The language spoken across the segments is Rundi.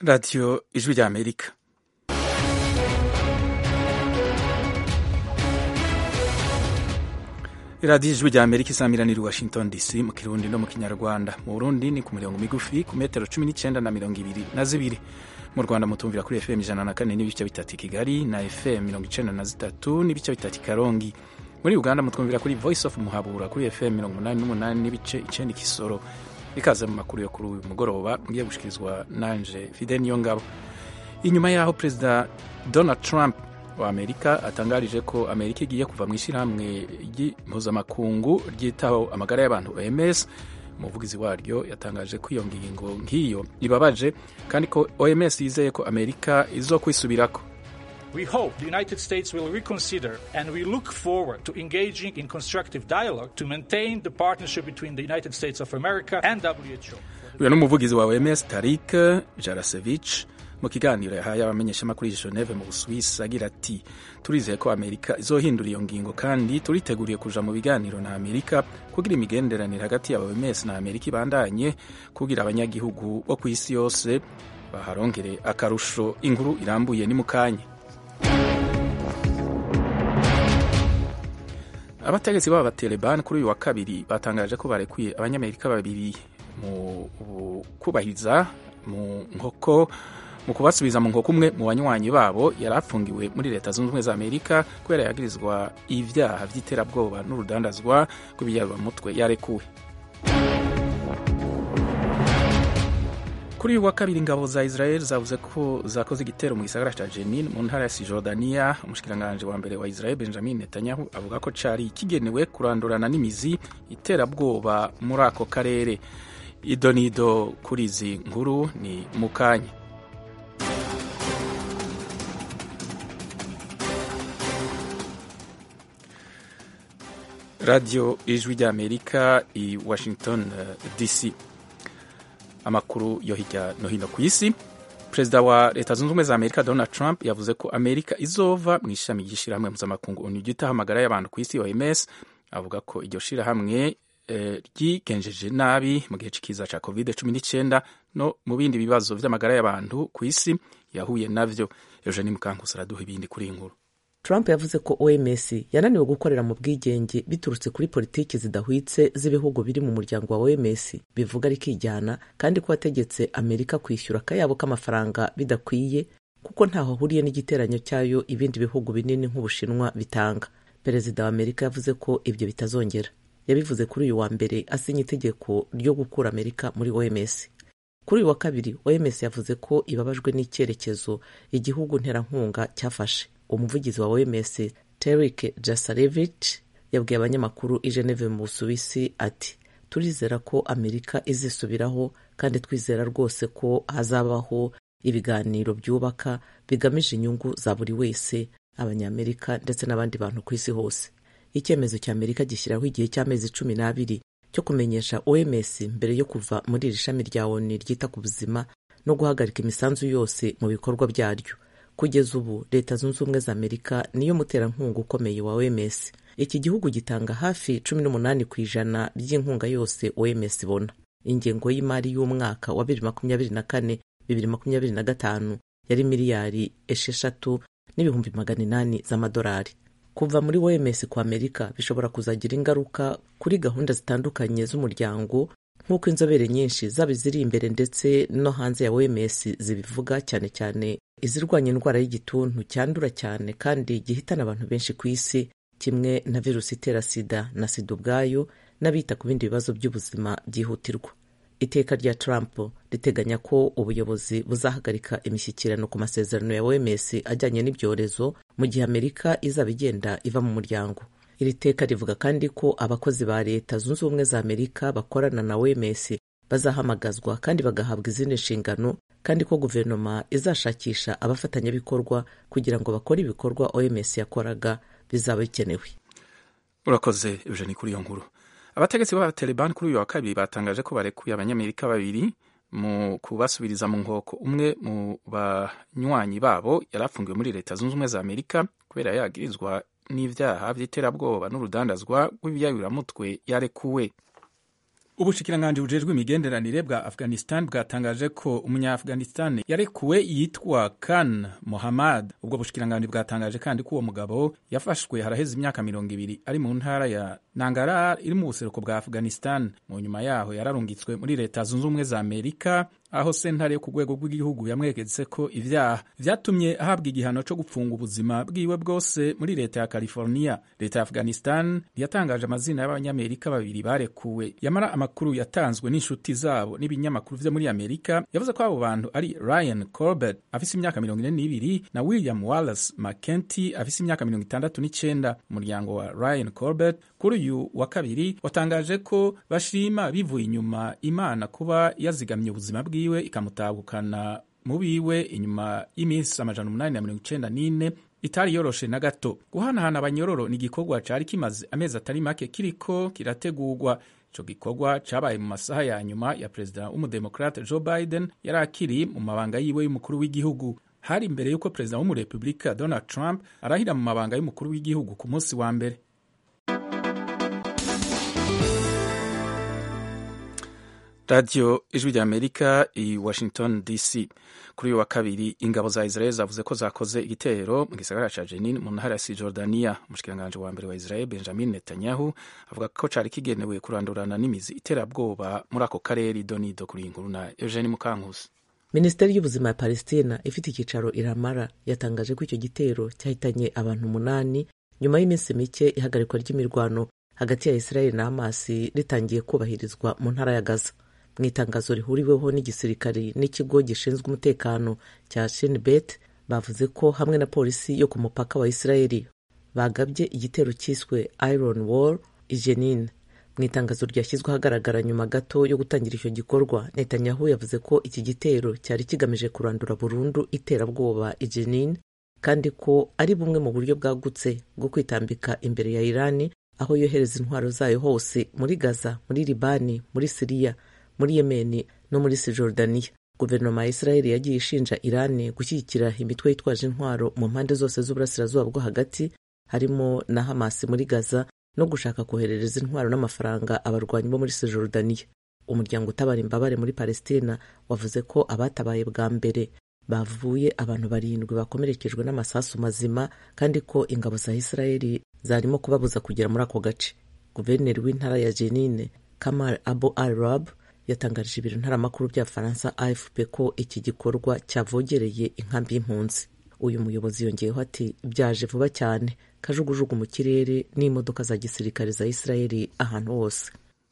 radiyo ijwi rya amerika radiyo ijwi rya amerika isamiraniye i washington dc mu kirundi no mu kinyarwanda mu burundi ni ku mirongo migufi ku metero cumi n'icyenda na mirongo ibiri na zibiri mu rwanda mutumvira kuri fm ijana na kane n'ibice bitatu i kigali na fm mirongo icenda na zitatu n'ibice bitatu i karongi muri uganda mutwumvira kuri voice of muhabura kuri fm mirongo umunani n'umunani n'ibice icenda ikisoro ikaze mu makuru yo kuri uyu mugoroba ngiye gushikirizwa nanje fide niyo ngabo inyuma y'aho perezida donald trump wa amerika atangarije ko amerika igiye kuva mu ishyirahamwe mpuzamakungu ryitaho amagara y'abantu oms umuvugizi waryo yatangaje ko iyo ngingo nk'iyo ibabaje kandi ko oms yizeye ko amerika izo kwisubirako We hope the United States will reconsider and we look forward to engaging in constructive dialogue to maintain the partnership between the United States of America and WHO. uyu ni umuvugizi wa oms tarik jarasevich mu kiganiro yahaye abamenyeshamakuru i geneve mu busuwisi agira ati turizeye ko amerika izohindura iyo ngingo kandi turiteguriye kuja mu biganiro na amerika kugira imigenderanire hagati ya oms na amerika ibandanye kugira abanyagihugu bo ku isi yose baharongere akarusho inkuru irambuye ni mu kanya abategetsi b'aba Taliban kuri uyu wa kabiri batangaje ko barekuye abanyamerika babiri mu kubahiriza mu nkoko mu kubasubiza mu nkoko umwe mu banywanyi babo yari afungiwe muri leta zunze ubumwe za amerika kubera yagirizwa ibyaha by'iterabwoba n'urudandazwa rw'ibiyarwamutwe yarekuwe kuri uyu wa kabiri ingabo za israel zavuze ko zakoze igitero mu gisagara cya jenin mu ntara ya sijordaniya umushikiranganji wa mbere wa israel benjamin netanyahu avuga ko cari kigenewe kurandurana n'imizi iterabwoba muri ako karere idonido kuri izi nkuru ni mu kanya radiyo ijwi rya amerika i washington uh, dc amakuru yo hirya no hino ku isi perezida wa leta zunze ubumwe za amerika donald trump yavuze ko amerika izova mu ishami ry'ishyirahamwe mpuzamakungu onu ryita amagara y'abantu ku isi oms avuga ko iryo shyirahamwe ryigenjeje nabi mu gihe cy'ikiza cya covid cumi n'icyenda no mu bindi bibazo by'amagara y'abantu ku isi yahuye navyo eugenie mukankusi araduha ibindi kuri iyi nkuru Trump yavuze ko OMS yananiwe gukorera mu bwigenge biturutse kuri politiki zidahwitse z'ibihugu biri mu muryango wa OMS bivuga rikijyana kandi ko wategetse Amerika kwishyura akayabo k'amafaranga bidakwiye kuko ntaho ahuriye n'igiteranyo cyayo ibindi bihugu binini nk'Ubushinwa bitanga. Perezida wa Amerika yavuze ko ibyo bitazongera. Yabivuze kuri uyu wa mbere asinya itegeko ryo gukura Amerika muri OMS. Kuri uyu wa kabiri OMS yavuze ko ibabajwe n'icyerekezo igihugu nterankunga cyafashe. umuvugizi wa OMS Terik Jasarevich yabwiye abanyamakuru i Geneve mu Busuwisi ati turizera ko Amerika izisubiraho kandi twizera rwose ko hazabaho ibiganiro byubaka bigamije inyungu za buri wese abanyamerika ndetse n'abandi bantu ku isi hose icyemezo cya Amerika gishyiraho igihe cy'amezi cumi n'abiri cyo kumenyesha OMS mbere yo kuva muri iri shami rya ONU ryita ku buzima no guhagarika imisanzu yose mu bikorwa byaryo kugeza ubu leta zunze ubumwe za amerika niyo muterankunga ukomeye wa oms iki gihugu gitanga hafi cumi n'umunani ku ijana by'inkunga yose oms ibona ingengo y'imari y'umwaka wa bibiri makumyabiri na kane bibiri makumyabiri na gatanu yari miliyari esheshatu n'ibihumbi magana inani z'amadolari kuva muri oms ku amerika bishobora kuzagira ingaruka kuri gahunda zitandukanye z'umuryango nk'uko inzobere nyinshi zaba iziri imbere ndetse no hanze ya oms zibivuga cyane cyane izirwanya indwara y'igituntu cyandura cyane kandi gihitana abantu benshi ku isi kimwe na virusi itera sida na sida ubwayo n'abita ku bindi bibazo by'ubuzima byihutirwa iteka rya trump riteganya ko ubuyobozi buzahagarika imishyikirano ku masezerano ya oms ajyanye n'ibyorezo mu gihe amerika izaba igenda iva mu muryango iri teka rivuga kandi ko abakozi ba leta zunze ubumwe za amerika bakorana na oms bazahamagazwa kandi bagahabwa izindi nshingano kandi ko guverinoma izashakisha abafatanyabikorwa kugira ngo bakore ibikorwa oms yakoraga bizaba bikenewe urakoze eugenie kuri iyo nkuru abategetsi b'abataliban kuri uyu wa kabiri batangaje ko barekuye abanyamerika babiri mu kubasubiriza mu nkoko umwe mu banywanyi babo yari afungiwe muri leta zunze ubumwe za amerika kubera yagirizwa n'ibyaha by'iterabwoba n'urudandazwa rw'ibiyayuramutwe yarekuwe ubushikiranganji bujejwe imigenderanire bwa afghanistan bwatangaje ko umunya-afghanistan yarekuwe yitwa kan mohammad ubwo bushikiranganji bwatangaje kandi ko uwo mugabo yafashwe haraheze imyaka mirongo ibiri ari mu ntara ya nangarar iri mu buseruko bwa afghanistan mu nyuma yaho yararungitswe muri leta zunze ubumwe za amerika aho sentare yo ku rwego rw'igihugu yamwegetse ko ibyaha vyatumye ahabwa igihano co gupfunga ubuzima bwiwe bwose muri leta ya california leta ya afghanistan yatangaje amazina y'abanyamerika babiri barekuwe yamara amakuru yatanzwe n'inshuti zabo n'ibinyamakuru vyo muri amerika yavuze ko abo bantu ari ryan corbett afise imyaka mirongo ine n'ibiri na william wallace mckenty afise imyaka mirongo itandatu n'icenda umuryango wa ryan corbett kuri uyu wa kabiri watangaje ko bashima bivuye inyuma imana kuba yazigamye ubuzima bwiwe ikamutabukana mu biwe inyuma y'iminsi amajana umunani na mirongo icenda n'ine itari yoroshe na gato guhanahana abanyororo ni igikorwa cari kimaze amezi atari make kiriko kirategurwa ico gikorwa cabaye mu masaha ya nyuma ya perezida w'umudemokrate joe biden yari akiri mu mabanga yiwe y'umukuru w'igihugu hari imbere y'uko perezida w'umurepublika donald trump arahira mu mabanga y'umukuru w'igihugu ku munsi wa mbere radiyo ijwi rya amerika i washington dc kuri uyu wa kabiri ingabo za israel zavuze ko zakoze igitero mu gisagara ca jenin mu ntara ya sijordaniya umushikiranganji wa mbere wa israel benjamin netanyahu avuga ko cari kigenewe kurandurana n'imizi iterabwoba muri ako karere donido kuri inkuru na eugene mukankusi minisiteri y'ubuzima ya palestina ifite icyicaro iramara yatangaje ko icyo gitero cyahitanye abantu umunani nyuma y'iminsi mike ihagarikwa ry'imirwano hagati ya israel na hamasi ritangiye kubahirizwa mu ntara ya gaza mu itangazo rihuriweho n'igisirikari n'ikigo gishinzwe umutekano cya shinbet bavuze ko hamwe na polisi yo ku mupaka wa israeli bagabye igitero cyiswe iron wall ijenine mu itangazo ryashyizwe ahagaragara nyuma gato yo gutangira icyo gikorwa netanyahu yavuze ko iki gitero cyari kigamije kurandura burundu iterabwoba ijenine kandi ko ari bumwe mu buryo bwagutse bwo kwitambika imbere ya irani aho yohereza intwaro zayo hose muri gaza muri libani muri siriya muri yemeni no muri sijordaniya guverinoma ya israeli yagiye ishinja irani gushyigikira imitwe yitwaje intwaro mu mpande zose z'uburasirazuba bwo hagati harimo na hamasi muri gaza no gushaka koherereza intwaro n'amafaranga abarwanyi bo muri sijordaniya umuryango utabara imbabare muri palestina wavuze ko abatabaye bwa mbere bavuye abantu barindwi bakomerekejwe n'amasasu mazima kandi ko ingabo za israeli zarimo kubabuza kugera muri ako gace guverineri w'intara ya jenine kamal abu arab yatangarije ibiro ntaramakuru bya faransa afp ko iki gikorwa cyavogereye inkambi y'impunzi uyu muyobozi yongeyeho ati byaje vuba cyane kajugujugu mu kirere n'imodoka za gisirikare za israeli ahantu hose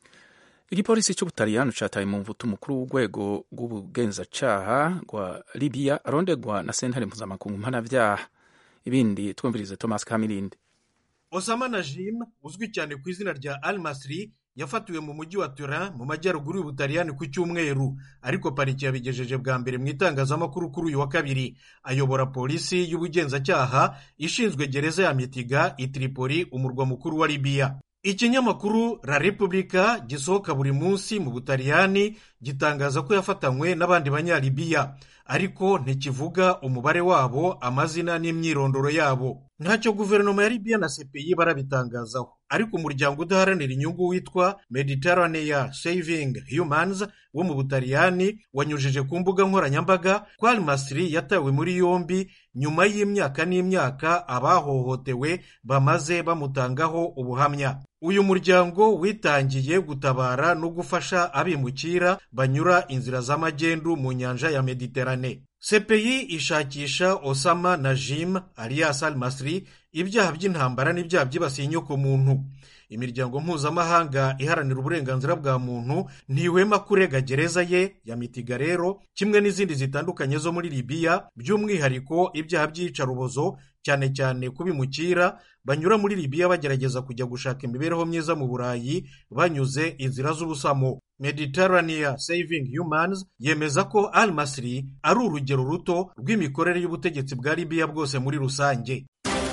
igipolisi cy'ubutaliyano cataye mu mvuto umukuru w'urwego rw'ubugenzacyaha rwa libiya arondegwa na sentare mpuzamakungu mpanabyaha ibindi twumvirize thomas kamirindi osama najim uzwi cyane ku izina rya al masri yafatiwe mu mujyi wa turin mu majyaruguru y'ubutaliyani ku cyumweru ariko pariki yabigejeje bwa mbere mu itangazamakuru kuri uyu wa kabiri ayobora polisi y'ubugenzacyaha ishinzwe gereza ya mitiga i tripoli umurwa mukuru wa libiya ikinyamakuru la repubulika gisohoka buri munsi mu butaliyani gitangaza ko yafatanywe n'abandi banyalibiya ariko ntikivuga umubare wabo amazina n'imyirondoro yabo ntacyo guverinoma ya libiya na cpi barabitangazaho ariko umuryango udaharanira inyungu witwa mediterranea saving humans wo mu butaliyani wanyujije ku mbuga nkoranyambaga ko al masri yatawe muri yombi nyuma y'imyaka n'imyaka abahohotewe bamaze bamutangaho ubuhamya uyu muryango witangiye gutabara no gufasha abimukira banyura inzira z'amagendu mu nyanja ya mediterane cpi ishakisha osama na jim alias al masri ibyaha by'intambara n'ibyaha byibasiye inyoko muntu imiryango mpuzamahanga iharanira uburenganzira bwa muntu ntihwema kurega gereza ye ya mitiga rero kimwe n'izindi zitandukanye zo muri libiya by'umwihariko ibyaha by'iyicarubozo cyane cyane kubimukira banyura muri libiya bagerageza kujya gushaka imibereho myiza mu burayi banyuze inzira z'ubusamo mediterranea saving humans yemeza ko al masri ari urugero ruto rw'imikorere y'ubutegetsi bwa libiya bwose muri rusange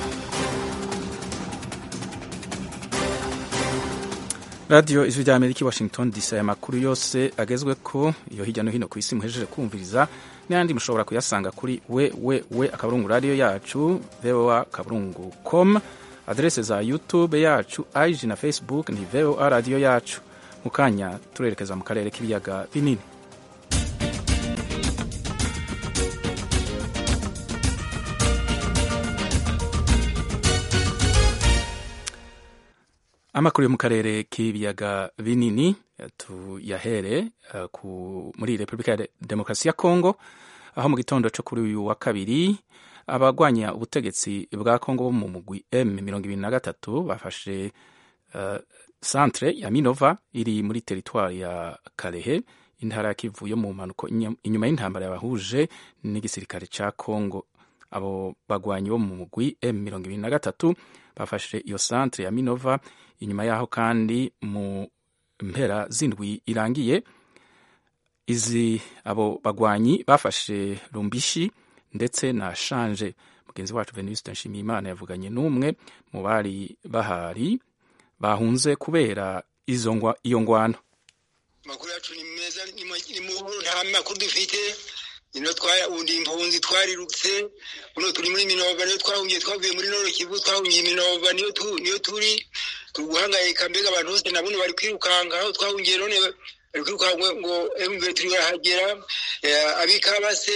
radiyo ijwi rya amerika i washington dc aya makuru yose agezwe ko iyo hirya no hino ku isi muhejeje kumviriza n'ayandi mushobora kuyasanga kuri we we we akaburungu radiyo yacu voa akaburungu com aderese za youtube yacu ig na facebook ni voa radiyo yacu mu kanya turerekeza mu karere k'ibiyaga binini amakuru yo mu karere k'ibiyaga binini tuyahere uh, muri repubulika ya demokarasi ya kongo aho mu gitondo cyo kuri uyu wa kabiri abagwanya ubutegetsi bwa kongo bo mu mugwi m mirongo ibiri na gatatu bafashe uh, centre ya minova iri muri teritwari ya karehe intara ya kivu yo mu mpanuko inyuma y'intambara yabahuje n'igisirikare ca kongo abo bagwanyi bo mu mugwi m mirongo ibiri na gatatu bafashe iyo centre ya minova inyuma yaho kandi mu mpera z'indwi irangiye izi abo bagwanyi bafashe rumbishi ndetse na shanje mugenzi wacu venuste nshimiyimana yavuganye n'umwe mu bari bahari bahunze kubera izo iyo ngwano amakuru yacu ni meza ni mu nta makuru dufite ino twundi impunzi twarirutse uno turi muri minova niyo twahungiye twavuye muri noro kivu twahungiye minova niyo niyo turi turi guhangayika mbega abantu bose na buno bari kwirukanka aho twahungiye none bari kwirukanka ngo emve turi barahagera abikabase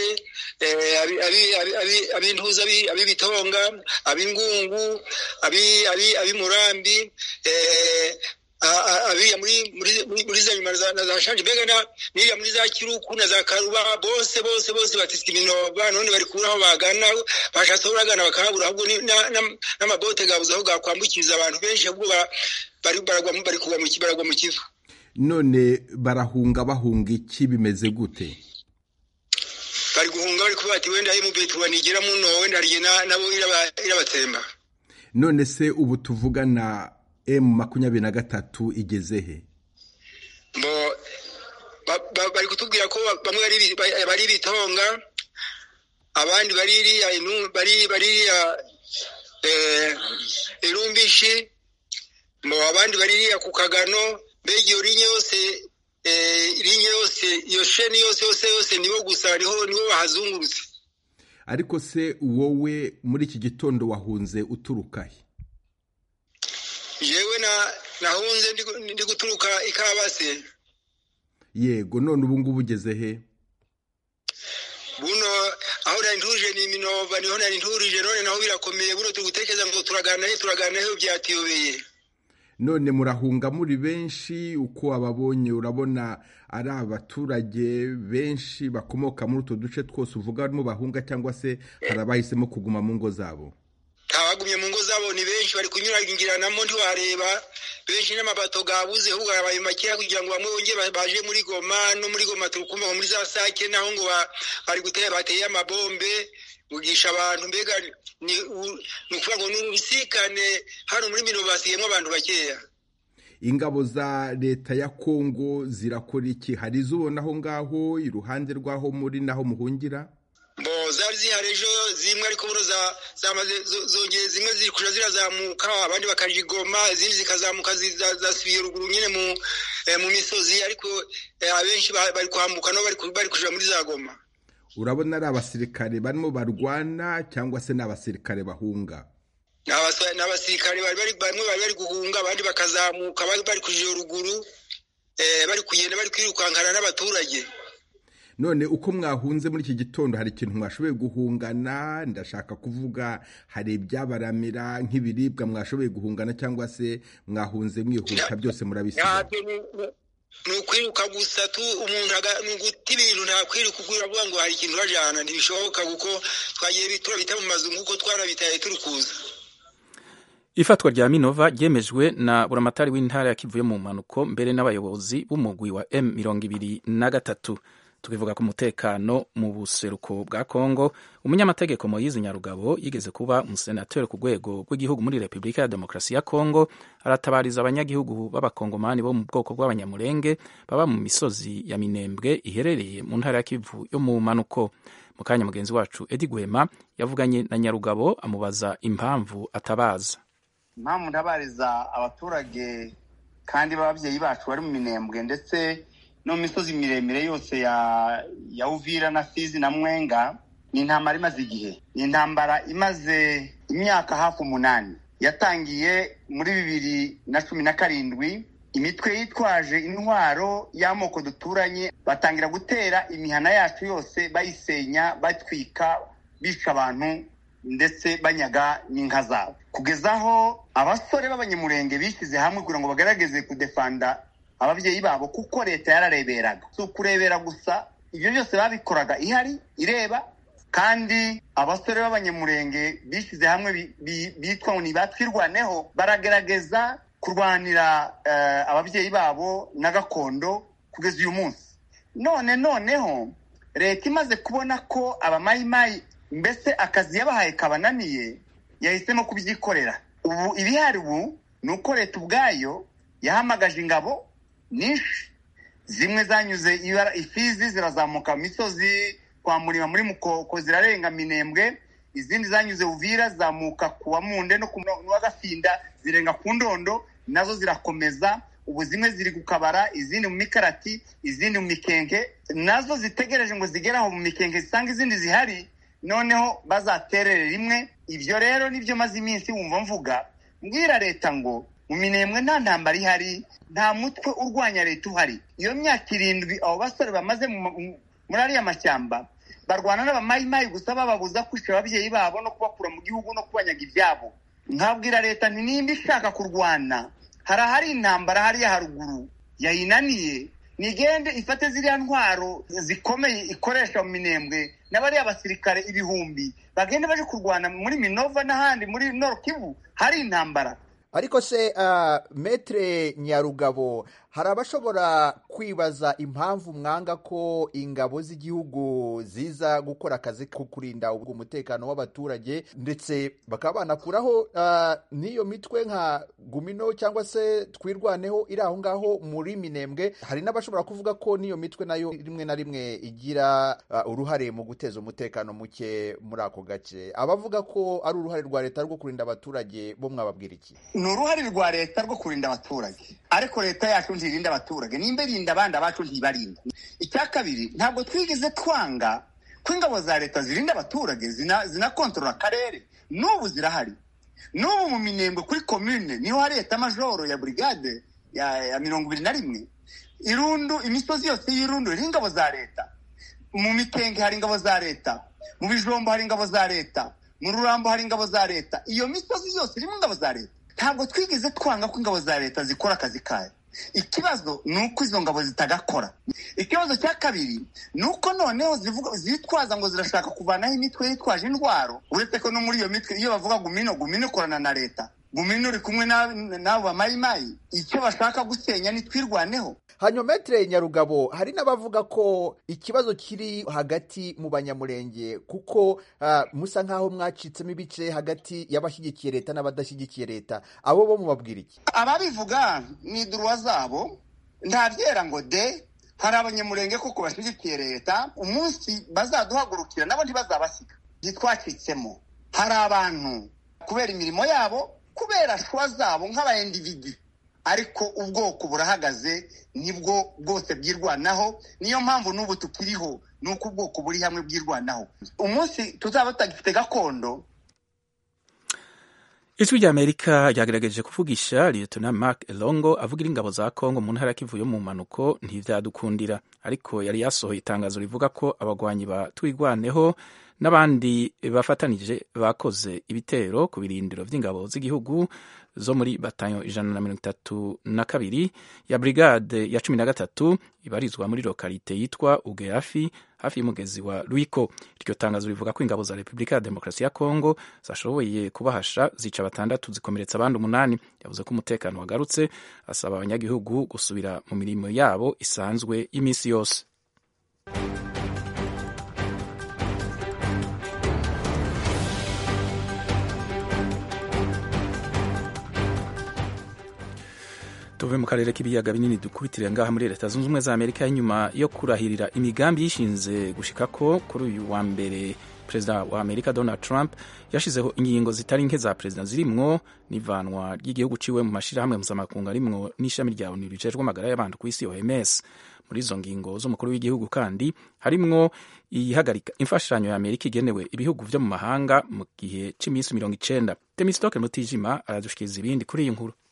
abintuza abibitonga abingungu abimurambi abiriya muri za nyuma na za shanje mbega n'iriya muri za kiruku na za karuba bose bose bose batisika iminova none bari kubura aho bagana bashatse aho bagana bakahabura ahubwo n'amabote gabuze aho gakwambukiriza abantu benshi ahubwo bari kugwa baragwa mu kivu none barahunga bahunga iki bimeze gute bari guhunga bari kuvuga ati wenda emubetuwa nigera muno wenda hariye nabo irabatsemba none se ubu tuvugana emu makumyabiri na gatatu igeze he bari kutubwira ko bamwe bari bitonga abandi baririya irumbishi abandi baririya ku kagano mbega iyo rinye yose rinye yose iyo sheni yose yose yose nibo gusa nibo bahazungurutse ariko se wowe muri iki gitondo wahunze uturuka he yewe nahunze ndi guturuka ikabase yego none ubu ngubu ugeze he buno aho nari ntuje ni iminova niho nari nturije none naho birakomeye buno turi gutekereza ngo turagana he turagana he byatiyobeye none murahunga muri benshi uko ababonye urabona ari abaturage benshi bakomoka muri utwo duce twose uvuga barimo bahunga cyangwa se hari abahisemo kuguma mu ngo zabo abagumye mu ngo zabo ni benshi bari kunyuragiranamo ntiwareba benshi n'amabato gabuze ahubwo yabaye makeya kugira ngo bamwe bongere baje muri goma no muri goma turi kumva muri za sake naho ngo bari gutera bateye amabombe bugisha abantu mbega ni ukuvuga ngo ni urubisikane hano muri mino basigayemo abantu bakeya ingabo za leta ya kongo zirakora iki hari izo ubona aho ngaho iruhande rw'aho muri naho muhungira bo zari zihari ejo zimwe ariko buno zamaze zongeye zimwe ziri kuja zirazamuka abandi bakajigoma izindi zikazamuka zasubiye ruguru nyine mu misozi ariko abenshi bari kwambuka nabo bari kuja muri za goma urabona ari abasirikare barimo barwana cyangwa se ni abasirikare bahunga ni abasirikare bamwe bari bari guhunga abandi bakazamuka bari kuja ruguru bari kugenda bari kwirukankana n'abaturage none uko mwahunze muri iki gitondo hari ikintu mwashoboye guhungana ndashaka kuvuga hari ibyabaramira nk'ibiribwa mwashoboye guhungana cyangwa se mwahunze mwihuta byose murabisiga ni ukwiruka gusa tu umuntu ni uguta ibintu nta kwiruka ugura avuga ngo hari ikintu urajyana ntibishoboka kuko twagiye turabita mu mazu nk'uko twarabitaye turi kuza ifatwa rya minova ryemejwe na buramatari w'intara ya kivu yo mu mpanuko mbere n'abayobozi b'umugwi wa m mirongo ibiri na gatatu tukivuga ku mutekano mu buseruko bwa kongo umunyamategeko moyizi nyarugabo yigeze kuba umusenateri ku rwego rw'igihugu muri repubulika ya demokarasi ya kongo aratabariza abanyagihugu b'abakongomani bo mu bwoko bw'abanyamurenge baba mu misozi ya minembwe iherereye mu ntara ya kivu yo mu mpanuko mu kanya mugenzi wacu edi gwema yavuganye na nyarugabo amubaza impamvu atabaza impamvu ndabariza abaturage kandi b'ababyeyi bacu bari mu minembwe ndetse no mu misozi miremire yose ya ya uvira na fizi na mwenga ni intambara imaze igihe ni intambara imaze imyaka hafi umunani yatangiye muri bibiri na cumi na karindwi imitwe yitwaje intwaro y'amoko duturanye batangira gutera imihana yacu yose bayisenya batwika bica abantu ndetse banyaga n'inka zabo kugeza aho abasore b'abanyamurenge bishyize hamwe kugira ngo bagaragaze kudefanda ababyeyi babo kuko leta yarareberaga si ukurebera gusa ibyo byose babikoraga ihari ireba kandi abasore b'abanyamurenge bishyize hamwe bitwa ngo nibatwirwaneho baragerageza kurwanira ababyeyi babo na gakondo kugeza uyu munsi none noneho leta imaze kubona ko abamayimayi mbese akazi yabahaye kabananiye yahisemo kubyikorera ubu ibihari ubu ni uko leta ubwayo yahamagaje ingabo nyinshi zimwe zanyuze ifizi zirazamuka mu misozi kwa murima muri mukoko zirarenga minembwe izindi zanyuze uvira zamuka ku wamunde no ku w'agafinda zirenga ku ndondo nazo zirakomeza ubu zimwe ziri gukabara izindi mu mikarati izindi mu mikenke nazo zitegereje ngo zigere aho mu mikenke zisanga izindi zihari noneho bazaterere rimwe ibyo rero nibyo maze iminsi wumva mvuga mbwira leta ngo mu minembwe nta ntambara ihari nta mutwe urwanya leta uhari iyo myaka irindwi abo basore bamaze muri ariya mashyamba barwana n'abamayimayi gusa bababuza kwica ababyeyi babo no kubakura mu gihugu no kubanyaga ibyabo nkabwira leta nti nimba ishaka kurwana hari ahari intambara hariya haruguru yayinaniye nigende ifate ziriya ntwaro zikomeye ikoresha mu minembwe n'abariya basirikare ibihumbi bagende baje kurwana muri minova n'ahandi muri Kivu hari intambara ariko se uh, metre nyarugabo hari abashobora kwibaza impamvu mwanga ko ingabo z'igihugu ziza gukora akazi ko kurinda umutekano w'abaturage ndetse bakaba banakuraho uh, n'iyo mitwe nka gumino cyangwa se twirwaneho iri aho ngaho muri minembwe hari n'abashobora kuvuga ko n'iyo mitwe nayo rimwe na rimwe igira uh, uruhare mu guteza umutekano muke muri ako gace abavuga ko ari uruhare rwa leta rwo kurinda abaturage bo mwababwira iki ni uruhare rwa leta rwo kurinda abaturage ariko leta yacu ntirinda abaturage nimba irinda abandi abacu ntibarinda icya kabiri ntabwo twigeze twanga ko ingabo za leta zirinda abaturage zinakontorora akarere n'ubu zirahari n'ubu mu minembwe kuri komine niho hari leta majoro ya burigade ya mirongo ibiri na rimwe irundu imisozi yose y'irundu iriho ingabo za leta mu mikenge hari ingabo za leta mu bijombo hari ingabo za leta mu rurambo hari ingabo za leta iyo misozi yose irimo ingabo za leta ntabwo twigeze twanga ko ingabo za leta zikora akazi kayo ikibazo ni uko izo ngabo zitagakora ikibazo cya kabiri ni uko noneho zitwaza ngo zirashaka kuvanaho imitwe yitwaje indwaro uretse ko no muri iyo mitwe iyo bavuga gumino gumino ikorana na leta gumino uri kumwe n'abo bamayimayi icyo bashaka gusenya nitwirwaneho hanyuma metere nyarugabo hari n'abavuga ko ikibazo kiri hagati mu banyamurenge kuko uh, musa nk'aho mwacitsemo ibice hagati y'abashyigikiye leta n'abadashyigikiye leta abo bo mubabwira iki ababivuga ni duruwa zabo nta byera ngo de hari abanyamurenge koko bashyigikiye leta umunsi bazaduhagurukira nabo ntibazabasiga ntitwacitsemo hari abantu kubera imirimo yabo kubera shuwa zabo nk'abayendividi ariko ubwoko burahagaze nibwo bwose bwirwanaho niyo mpamvu n'ubu tukiriho ni uko ubwoko buri hamwe bwirwanaho umunsi tuzaba tutagifite gakondo ijwi ry'amerika ryagerageje kuvugisha liyetona mark elongo avugira ingabo za kongo mu ntara kivu yo mu mpanuko ntibyadukundira ariko yari yasohoye itangazo rivuga ko abagwanyi ba twigwaneho n'abandi bafatanije bakoze ibitero ku birindiro by'ingabo z'igihugu zo muri batayo ijana na mirongo itatu na kabiri ya brigade ya cumi na gatatu ibarizwa muri lokalite yitwa ugeafi hafi y'umugezi wa Ruiko. Iryo tangazo rivuga ko ingabo za Repubulika ya Demokarasi ya Kongo zashoboye kubahasha zica batandatu zikomeretsa abandi umunani. Yavuze ko umutekano wagarutse, asaba abanyagihugu gusubira mu mirimo yabo isanzwe y'iminsi yose. tuve mu karere k'ibiyaga binini dukubitire ngaha muri leta zunze ubumwe za amerika inyuma yo kurahirira imigambi yishinze gushikako kuri uyu wa mbere perezida wa amerika donald trump yashizeho ingingo zitari nke za perezida zirimwo n'ivanwa ry'igihugu ciwe mu mashirahamwe mpuzamakungu arimwo n'ishami rya onu rijejwe amagara y'abantu ku isi oms muri izo ngingo z'umukuru w'igihugu kandi harimwo ihagarika imfashanyo ya amerika igenewe ibihugu vyo mu mahanga mu gihe c'iminsi mirongo icenda temistokle mutijima aradushikiriza ibindi kuri iyi nkuru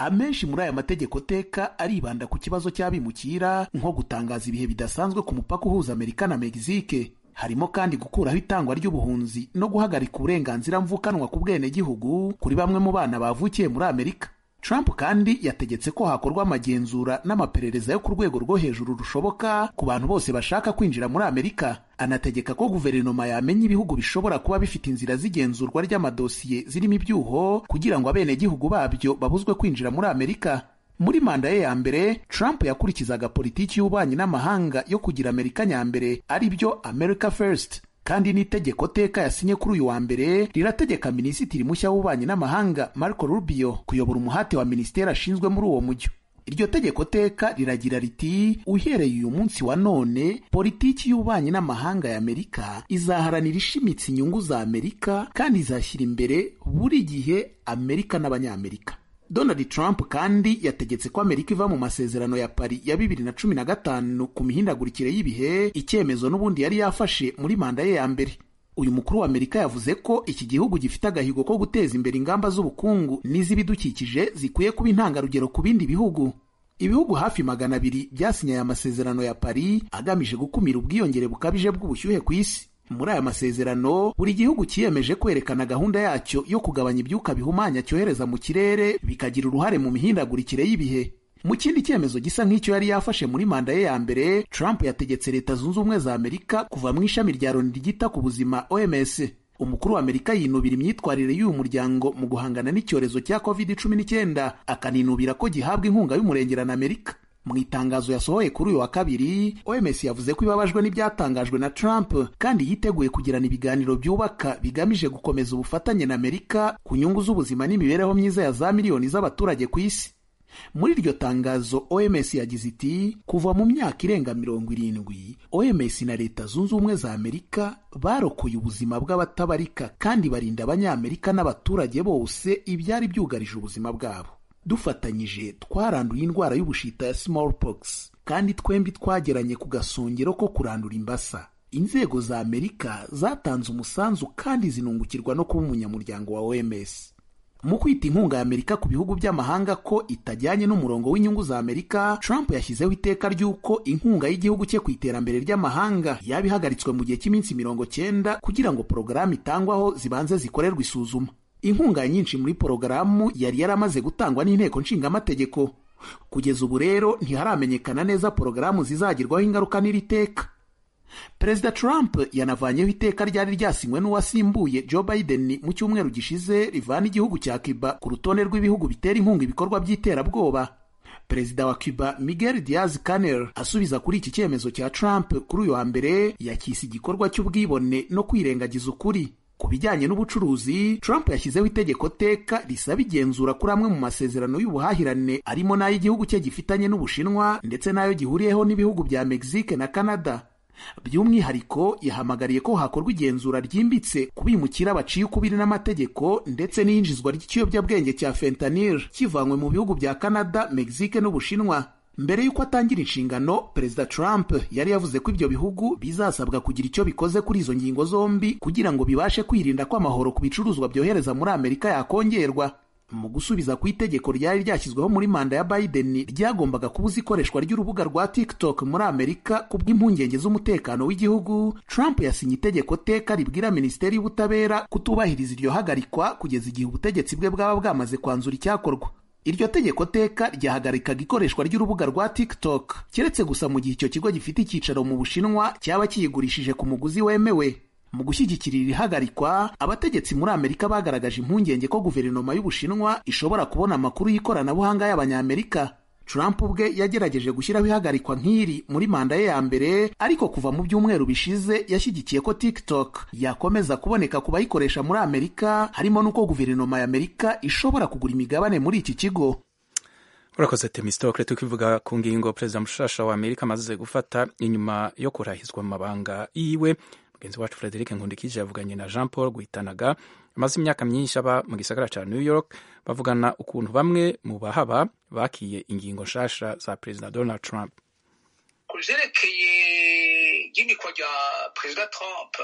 amenshi muri aya mategeko teka aribanda ku kibazo cy'abimukira nko gutangaza ibihe bidasanzwe ku mupaka uhuza amerika na megisike harimo kandi gukuraho itangwa ry'ubuhunzi no guhagarika uburenganzira mvukanwa ku bwenegihugu kuri bamwe mu bana bavukiye muri amerika Trump kandi yategetse ko hakorwa amagenzura n'amaperereza yo ku rwego rwo hejuru rushoboka ku bantu bose bashaka kwinjira muri Amerika anategeka ko guverinoma yamenya ibihugu bishobora kuba bifite inzira z'igenzurwa ry'amadosiye zirimo ibyuho kugira ngo abenegihugu babyo babuzwe kwinjira muri Amerika muri manda ye ya mbere Trump yakurikizaga politiki y'ububanyi n'amahanga yo kugira Amerika nyambere ari byo America First kandi n'itegeko teka yasinye kuri uyu wa mbere rirategeka minisitiri mushya w'ububanyi n'amahanga Marco Rubio kuyobora umuhate wa minisiteri ashinzwe muri uwo mujyo iryo tegeko teka riragira riti uhereye uyu munsi wa none politiki y'ububanyi n'amahanga ya amerika izaharanira ishimitse inyungu za amerika kandi izashyira imbere buri gihe amerika n'abanyamerika Donald Trump kandi yategetse ko Amerika iva mu masezerano ya Paris ya bibiri na cumi na gatanu ku mihindagurikire y'ibihe icyemezo n'ubundi yari yafashe muri manda ye ya mbere uyu mukuru wa Amerika yavuze ko iki gihugu gifite agahigo ko guteza imbere ingamba z'ubukungu n'iz'ibidukikije zikwiye kuba intangarugero ku bindi bihugu ibihugu hafi magana abiri byasinye aya masezerano ya Paris agamije gukumira ubwiyongere bukabije bw'ubushyuhe ku isi muri aya masezerano buri gihugu cyiyemeje kwerekana gahunda yacyo yo kugabanya ibyuka bihumanya cyohereza mu kirere bikagira uruhare mu mihindagurikire y'ibihe mu kindi cyemezo gisa nk'icyo yari yafashe muri manda ye ya mbere Trump yategetse leta zunze ubumwe za Amerika kuva mu ishami rya Loni ryita ku buzima OMS umukuru wa Amerika yinubira imyitwarire y'uyu muryango mu guhangana n'icyorezo cya covid cumi n'icyenda akaninubira ko gihabwa inkunga y'umurengera na Amerika mu itangazo yasohoye kuri uyu wa kabiri OMS yavuze ko ibabajwe n'ibyatangajwe na Trump kandi yiteguye kugirana ibiganiro byubaka bigamije gukomeza ubufatanye na Amerika ku nyungu z'ubuzima n'imibereho myiza ya za miliyoni z'abaturage ku isi muri iryo tangazo OMS yagize iti kuva mu myaka irenga mirongo irindwi OMS na leta zunze ubumwe za Amerika barokoye ubuzima bw'abatabarika kandi barinda abanyamerika n'abaturage bose ibyari byugarije ubuzima bwabo dufatanyije twaranduye indwara y'ubushita ya smallpox kandi twembi twageranye ku gasongero ko kurandura imbasa inzego za amerika zatanze umusanzu kandi zinungukirwa no kuba umunyamuryango wa oms mu kwita inkunga ya amerika ku bihugu by'amahanga ko itajyanye n'umurongo w'inyungu za amerika trump yashyizeho iteka ry'uko inkunga y'igihugu cye ku iterambere ry'amahanga yaba ihagaritswe mu gihe cy'iminsi mirongo cyenda kugira ngo porogaramu itangwaho zibanze zikorerwe isuzuma inkunga nyinshi muri porogaramu yari yaramaze gutangwa n'inteko nshingamategeko kugeza ubu rero ntiharamenyekana neza porogaramu zizagirwaho ingaruka n'iri teka perezida trump yanavanyeho iteka ryari ryasinywe n'uwasimbuye joe biden mu cyumweru gishize rivana igihugu cya cuba ku rutonde rw'ibihugu bitera inkunga ibikorwa by'iterabwoba perezida wa cuba miguel diaz canel asubiza kuri iki cyemezo cya trump kuri uyu wa mbere yakise igikorwa cy'ubwibone no kwirengagiza ukuri ku bijyanye n'ubucuruzi Trump yashyizeho itegeko teka risaba igenzura kuri amwe mu masezerano y'ubuhahirane arimo n'ay'igihugu cye gifitanye n'Ubushinwa ndetse n'ayo gihuriyeho n'ibihugu bya Mexique na Canada by'umwihariko yahamagariye ko hakorwa igenzura ryimbitse ku bimukira baciye ukubiri n'amategeko ndetse n'iyinjizwa ry'ikiyobyabwenge cya fentanyl kivanywe mu bihugu bya Canada, Mexique n'Ubushinwa mbere y'uko atangira inshingano perezida Trump yari yavuze ko ibyo bihugu bizasabwa kugira icyo bikoze kuri izo ngingo zombi kugira ngo bibashe kwirinda ko amahoro ku bicuruzwa byohereza muri Amerika yakongerwa mu gusubiza ku itegeko ryari ryashyizweho muri manda ya Biden ryagombaga kubuza ikoreshwa ry'urubuga rwa TikTok muri Amerika ku bw'impungenge z'umutekano w'igihugu Trump yasinye itegeko teka ribwira Minisiteri y'Ubutabera kutubahiriza iryo hagarikwa kugeza igihe ubutegetsi bwe bwaba bwamaze kwanzura icyakorwa iryo tegeko teka ryahagarikaga ikoreshwa ry'urubuga rwa TikTok keretse gusa mu gihe icyo kigo gifite icyicaro mu Bushinwa cyaba kiyigurishije ku muguzi wemewe mu gushyigikira iri hagarikwa abategetsi muri Amerika bagaragaje impungenge ko guverinoma y'Ubushinwa ishobora kubona amakuru y'ikoranabuhanga y'Abanyamerika Trump ubwe yagerageje gushyiraho ihagarikwa nk'iri muri manda ye ya mbere ariko kuva mu byumweru bishize yashyigikiye ko TikTok yakomeza kuboneka ku bayikoresha muri Amerika harimo n'uko guverinoma ya Amerika ishobora kugura imigabane muri iki kigo urakoze temistokle tukivuga ku ngingo perezida mushasha wa amerika amaze gufata inyuma yo kurahizwa mu mabanga yiwe mugenzi wacu frederic nkundikije yavuganye na jean paul guhitanaga amaze imyaka myinshi aba mu gisagara cya new york bavugana ukuntu bamwe mu bahaba bakiye ingingo nshasha za perezida donald trump ku byerekeye igenikwa rya perezida trump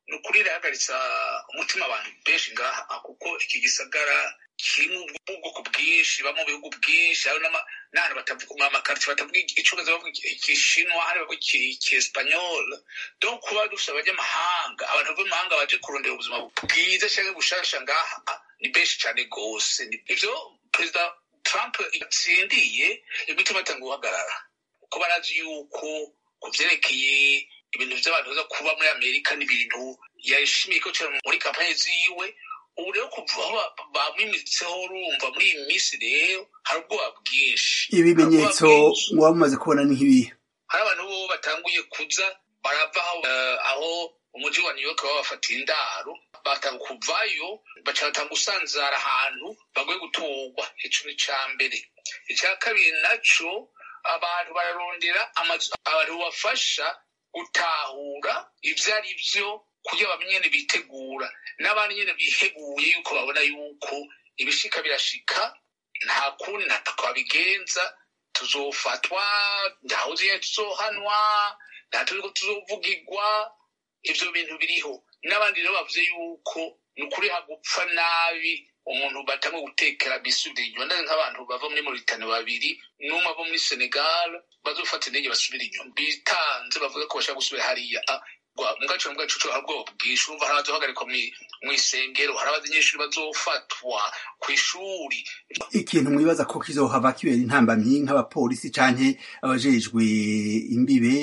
ni ukuri irahagaritsa umutima abantu benshi ngaha kuko iki gisagara kirimo ubwoko bwinshi baba mu bihugu byinshi hari n'ahantu batavuga amakarita batavuga icyongereza bavuga igishinwa hari bavuga ikiesipanyol donc kuba dufite abanyamahanga abantu bava mu mahanga baje kurondera ubuzima bwiza cyangwa bushasha ngaha ni benshi cyane rwose ibyo perezida trump yatsindiye imitima atanga guhagarara kuko barazi yuko ku byerekeye ibintu by'abantu baza kuba muri amerika n'ibintu yashimiye ko cyane muri kampani ziwe ubu rero kuva aho bamwimitseho urumva muri iyi minsi rero hari ubwoba bwinshi ibimenyetso muba mumaze kubona ni nk'ibihe hari abantu bo batanguye kuza barava aho umujyi wa new york baba bafatiye indaro batanga kuvayo baca batanga gusanzara ahantu bagoye guturwa ico ni ca mbere icya kabiri naco abantu bararondera amazu abantu bafasha gutahura ivyo ari vyo kugira bamenye nyene bitegura n'abandi nyene biheguye yuko babona yuko ibishika birashika nta kundi ntako babigenza tuzofatwa ntawuzi nyene tuzohanwa nta turiko tuzovugirwa ivyo bintu biriho n'abandi rero bavuze yuko ni ukuri hagupfa nabi umuntu batamwe gutekera bisubira inyuma ndazi nk'abantu bava muri Mauritania babiri n'umwe ava muri Senegal bazofata indege basubira inyuma bitanze bavuga ko bashaka gusubira hariya mugaco mu gacucu hari ubwoba bwinshi urumva hari abazohagarikwa mw'isengero hari abanyeshuri bazofatwa kw'ishuri ikintu mwibaza ko kizohava kibera intambamyi nk'abapolisi canke abajejwe imbibe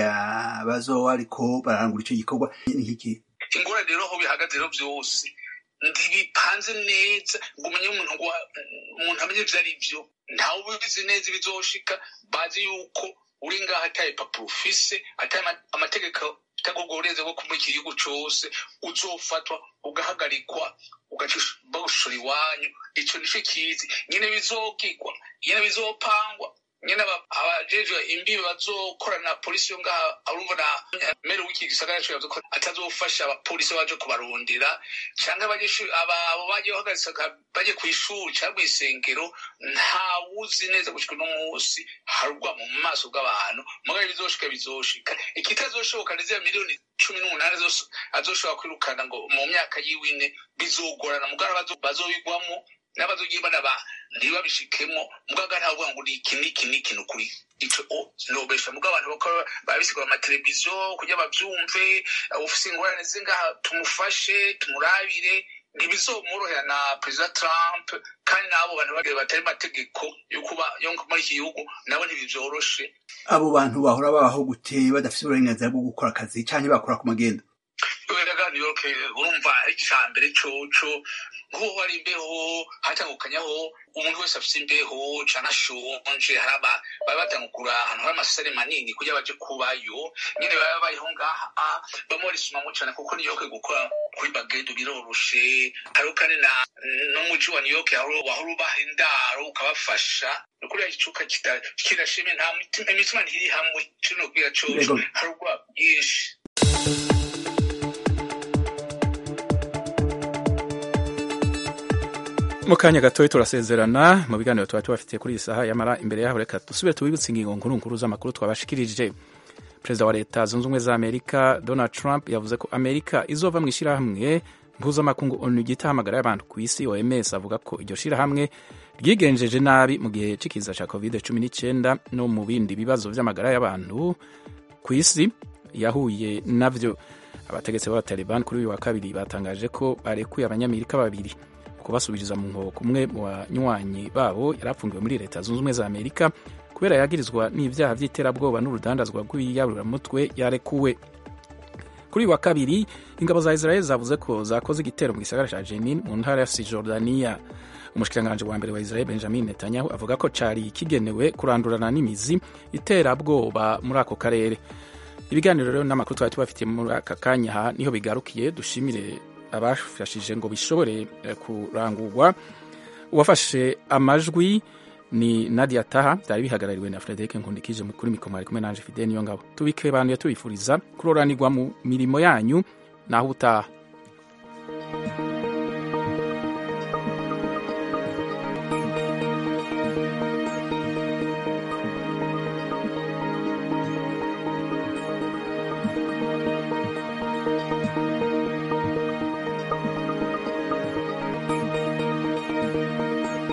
bazoba ariko bararangura ico gikorwa ni nk'iki ingorane rero aho bihagaze rero vyose ntibipanze neza ngo umenye umuntu ngo umuntu amenye ivyo ari vyo ntawe ubizi neza ibizoshika bazi yuko uri ngaho ataye papuro ufise ataye amategeko utagogoreze bwo muri iki gihugu cose uzofatwa ugahagarikwa bawushora iwanyu ico nico kizi nyene bizogigwa nyene bizopangwa nyene abajejwe imbibe bazokorana na polisi yo ngaha urumva na mere w'iki gisagara co yavuze ko atazofasha abapolisi baje kubarondera canke abanyeshuri abo bagiye bahagaritse baje kw'ishuri canke mw'isengero ntawuzi neza gushika uno munsi harugwa mu maso bw'abantu mugabo bizoshika bizoshika ikitazoshoboka ni ziriya miliyoni cumi n'umunani azoshobora kwirukana ngo mu myaka yiwine bizogorana mugabo bazobigwamo n'abazogiye banaba ntibabishikemo mugaga ntavuga ngo ni iki n'iki n'iki n'ukuri ico nobesha muga abantu bakora babisigura amateleviziyo kugira bavyumve ufise ingorane zingaha tumufashe tumurabire ntibizomworohera na perezida trump kandi n'abo bantu bagire batari mategeko yo kuba yo muri iki gihugu nabo ntibivyoroshe abo bantu bahora babaho gute badafise uburenganzira bwo gukora akazi canke bakora ku magendo weraga new york urumva ica mbere coco nk'uwo hari imbeho hatangukanyaho umuntu wese afise imbeho canke ashonje hari baba batangukura ahantu hari amasare manini kugira baje kubayo nyene baba babayeho ngaha bamwe barisumamwo cane kuko new york gukora kuri bagendo biroroshe hariho kandi na n'umuji wa new york wahora ubaha indaro ukabafasha kuriya icuka kirashime nta imitima ntiri hamwe kino kubwira coco hari ubwoba bwinshi mu kanya gatoya turasezerana mu biganiro tuba tubafitiye kuri iyi saha yamara imbere yaho reka dusubire tubibutse ingingo nkuru nkuru z'amakuru twabashikirije perezida wa leta zunze ubumwe za amerika donald trump yavuze ko amerika izova mu ishyirahamwe mpuzamakungu onu gitahamagara y'abantu ku isi oms avuga ko iryo shyirahamwe ryigenjeje nabi mu gihe c'ikiza ca covid cumi n'icyenda no mu bindi bibazo vy'amagara y'abantu ku isi yahuye navyo abategetsi b'abataliban kuri uyu wa kabiri batangaje ko barekuye abanyamerika babiri kubasubiriza mu nkoko umwe mu banywanyi babo yari apfungiwe muri leta zunze ubumwe za amerika kubera yagirizwa n'ibyaha by'iterabwoba n'urudandazwa rw'iyaburamutwe yarekuwe kuri uyu wa kabiri ingabo za israel zavuze ko zakoze igitero mu gisagara ca jenin mu ntara ya sijordaniya umushikiranganji wa mbere wa israel benjamin netanyahu avuga ko cari kigenewe kurandurana n'imizi iterabwoba muri ako karere ibiganiro rero n'amakuru twari tubafitiye muri aka kanya aha niho bigarukiye dushimire abafashije ngo bishobore kurangurwa uwafashe amajwi ni nadia taha byari bihagarariwe na frederic nkundikije kuri mikoro ari kumwe nanje fide niyo ngabo tubike bantu tubifuriza kuroranirwa mu mirimo yanyu naho utaha